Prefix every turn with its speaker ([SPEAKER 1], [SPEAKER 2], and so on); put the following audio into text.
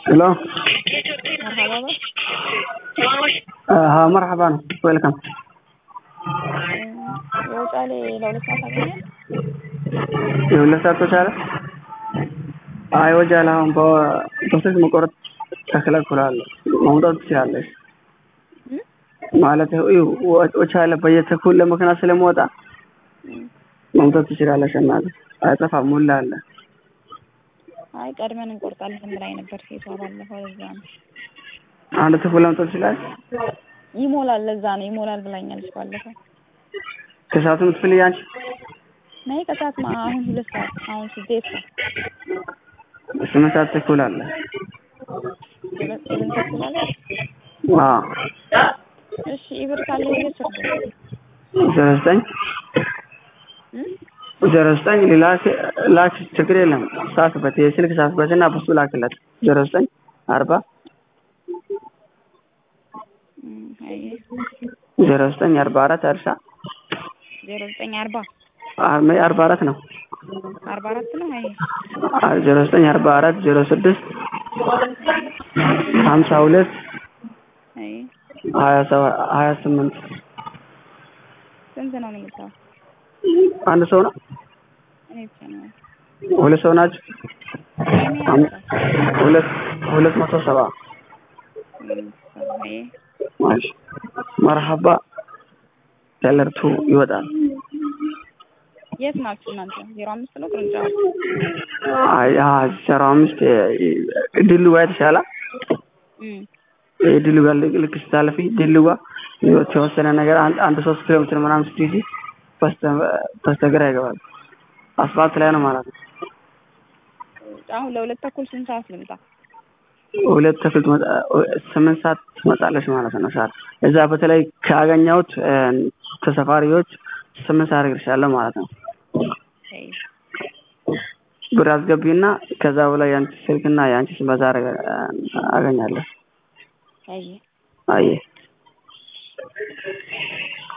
[SPEAKER 1] Hello.
[SPEAKER 2] مرحبا بك
[SPEAKER 1] Uh, ها مرحبا ويلكم
[SPEAKER 2] የውጫሌ ለሁለት ሰዓት አገኘ
[SPEAKER 1] የሁለት ሰዓት ተቻለ? አይ ወጃለ አሁን በፕሮሴስ መቆረጥ ተከለክሏል። መውጣት ትችላለች ማለት ይኸው ወቻለ በየተኩል ለመኪና ስለመወጣ መውጣት ትችላለች። እናት አይጠፋም፣ ሙላ አለ።
[SPEAKER 2] አይ ቀድመን እንቆርጣለን ብላኝ ነበር ሴቷ ባለፈው። ለዛ ነው
[SPEAKER 1] አንድ ተኩል ለመውጣት ትችላለች።
[SPEAKER 2] ይሞላል፣ ለዛ ነው ይሞላል ብላኛለች ባለፈው።
[SPEAKER 1] ከሰዓቱ የምትፈልጊ አንቺ?
[SPEAKER 2] ነይ ከሰዓት ማ- አሁን ሁለት ሰዓት አሁን ስድስት ሰዓት
[SPEAKER 1] ስምንት ሰዓት ተኩል አለ።
[SPEAKER 2] ሁለት ስምንት ተኩል አለ።
[SPEAKER 1] አዎ
[SPEAKER 2] እሺ ኢብር ካለ ይዘህ ችግር
[SPEAKER 1] ዜሮ ዘጠኝ ዜሮ ዘጠኝ ላክ ላክ ችግር የለም። ሳትበት የስልክ ሳትበት እና በሱ ላክለት ዜሮ ዘጠኝ አርባ
[SPEAKER 2] አይ
[SPEAKER 1] ዜሮ ዘጠኝ አርባ አራት እርሻ
[SPEAKER 2] ዜሮ ዘጠኝ አርባ
[SPEAKER 1] አርሜ አርባ አራት ነው።
[SPEAKER 2] አርባ አራት ነው። አይ
[SPEAKER 1] አ- ዜሮ ዘጠኝ አርባ አራት ዜሮ ስድስት ሀምሳ ሁለት
[SPEAKER 2] አይ
[SPEAKER 1] ሀያ ሰባ- ሀያ ስምንት
[SPEAKER 2] ስንት ነው የሚልከው?
[SPEAKER 1] አንድ ሰው ነው።
[SPEAKER 2] እኔ ብቻ ነው
[SPEAKER 1] ሁለት ሰው ናቸው።
[SPEAKER 2] እኔ
[SPEAKER 1] አም-
[SPEAKER 2] ያልኩት።
[SPEAKER 1] ሁለት ሁለት መቶ ሰባ
[SPEAKER 2] አይ
[SPEAKER 1] ማሽ መርሀባ ተለርቱ ይወጣል።
[SPEAKER 2] የት ናችሁ እናንተ? ዜሮ አምስት ነው ቅርንጫፍ
[SPEAKER 1] አይ አይ ዜሮ አምስት ድሉ ጋር የተሻለ
[SPEAKER 2] እም
[SPEAKER 1] ድሉ ጋር ልክ ልክ ስታልፊ ድሉ ጋር የተወሰነ ነገር አንድ አንድ ሶስት ኪሎ ሜትር ምናምን ስትይዚ በስተ በስተግራ ይገባል። አስፋልት ላይ ነው ማለት ነው።
[SPEAKER 2] አሁን ለሁለት ተኩል ስንት ሰዓት ልምጣ?
[SPEAKER 1] ሁለት ተኩል ትመጣ ስምንት ሰዓት ትመጣለች ማለት ነው። ሰዓት እዛ በተለይ ካገኘሁት እ፣ ተሳፋሪዎች ስምንት ሰዓት እደርሳለሁ ማለት ነው።
[SPEAKER 2] አይ
[SPEAKER 1] ብር አስገቢና ከዛ በላይ የአንቺ ስልክና የአንቺ ስም በዛ አረገ- አገኛለሁ።
[SPEAKER 2] አይ
[SPEAKER 1] አየህ